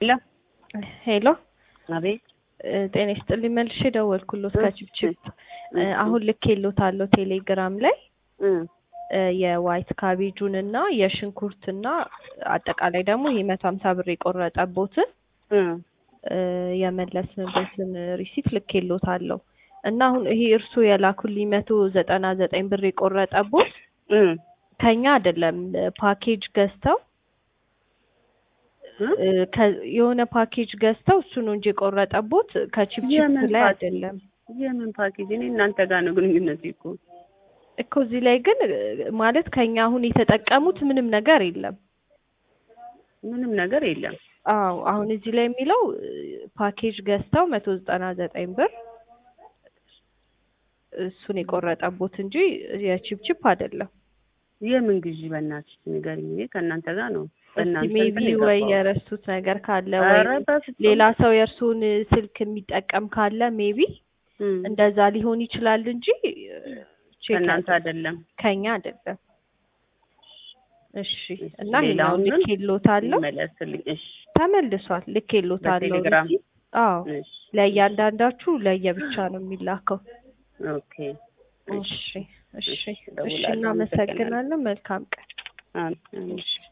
ሄሎ ሄሎ አቤት ጤና ይስጥልኝ መልሼ ደወልኩሎት ከችብችብ አሁን ልኬሎታለሁ ቴሌግራም ላይ የዋይት ካቤጁን እና የሽንኩርትና አጠቃላይ ደግሞ ይሄ መቶ ሀምሳ ብር የቆረጠቦትን የመለስንበትን ሪሲት ልኬሎታለሁ እና አሁን ይሄ እርሱ የላኩልኝ መቶ ዘጠና ዘጠኝ ብር የቆረጠቦት ከኛ አይደለም ፓኬጅ ገዝተው የሆነ ፓኬጅ ገዝተው እሱ ነው እንጂ የቆረጠቦት ከቺፕቺፕ ላይ አይደለም። የምን ፓኬጅ? እኔ እናንተ ጋር ነው ግንኙነት እኮ እኮ እዚህ ላይ ግን ማለት ከኛ አሁን የተጠቀሙት ምንም ነገር የለም። ምንም ነገር የለም። አዎ አሁን እዚህ ላይ የሚለው ፓኬጅ ገዝተው መቶ ዘጠና ዘጠኝ ብር እሱን የቆረጠቦት እንጂ የቺፕቺፕ አይደለም። የምን ግዢ በእናትሽ ንገሪኝ። እኔ ከእናንተ ጋር ነው በእናንተ ሜቢ ወይ የረሱት ነገር ካለ ወይ ሌላ ሰው የእርሱን ስልክ የሚጠቀም ካለ ሜቢ እንደዛ ሊሆን ይችላል እንጂ ከእናንተ አይደለም፣ ከኛ አይደለም። እሺ እና ሌላውን ልኬሎታለሁ፣ መለስልኝ። እሺ ተመልሷል፣ ልኬሎታለሁ። በቴሌግራም አዎ ለእያንዳንዳችሁ ለየብቻ ነው የሚላከው። ኦኬ እሺ እሺ እሺ፣ እናመሰግናለን። መልካም ቀን። እሺ